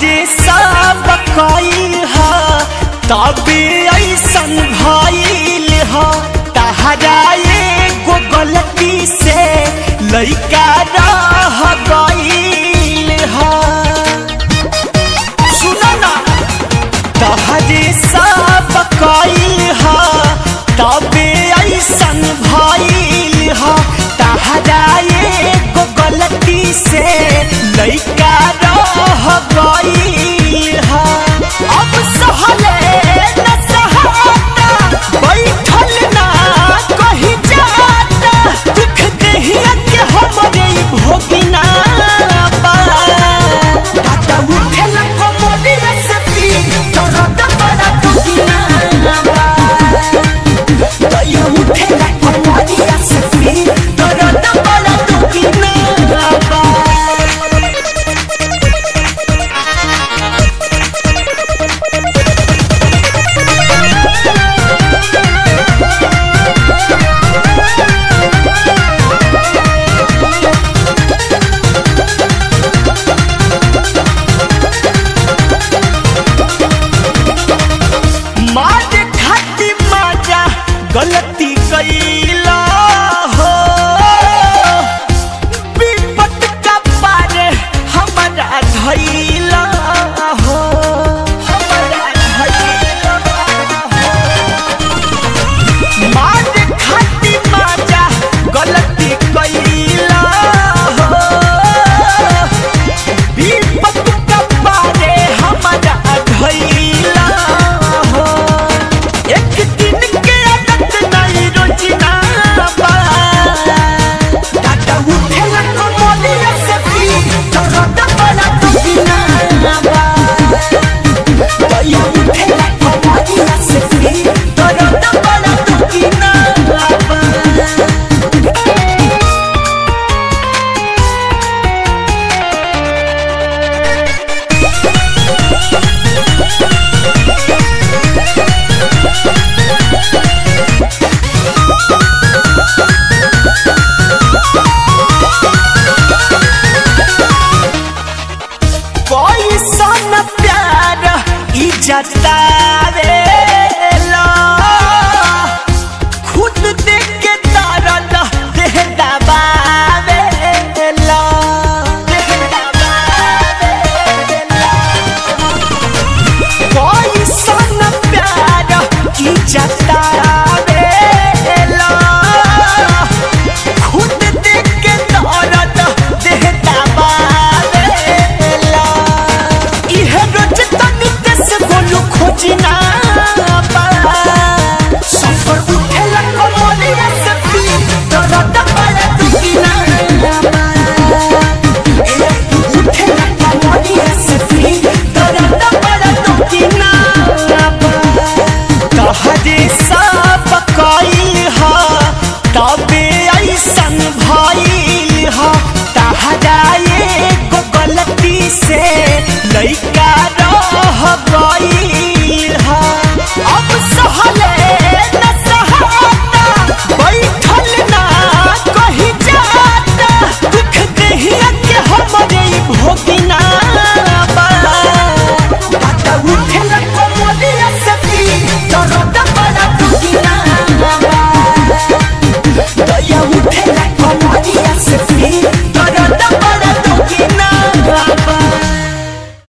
तहरे सब कइल ह तबे ऐसन भइल ह तहरा एगो गलती से लइका रह गइल ह सुनो ना तहरे सब कइल ह तबे ऐसन भइल ह तहरा एगो गलती से लइका रह गइल ह अब सहले न सहाता बैठल ना कहीं जाता दुख देहिया के हमरे भोगिना बा दादा उठेल कमोदी सती दर्द बड़ा दुखिना बा दया उठेल कमोदी सती दर्द बड़ा दुखिना बा मार खाती माजा गलती कई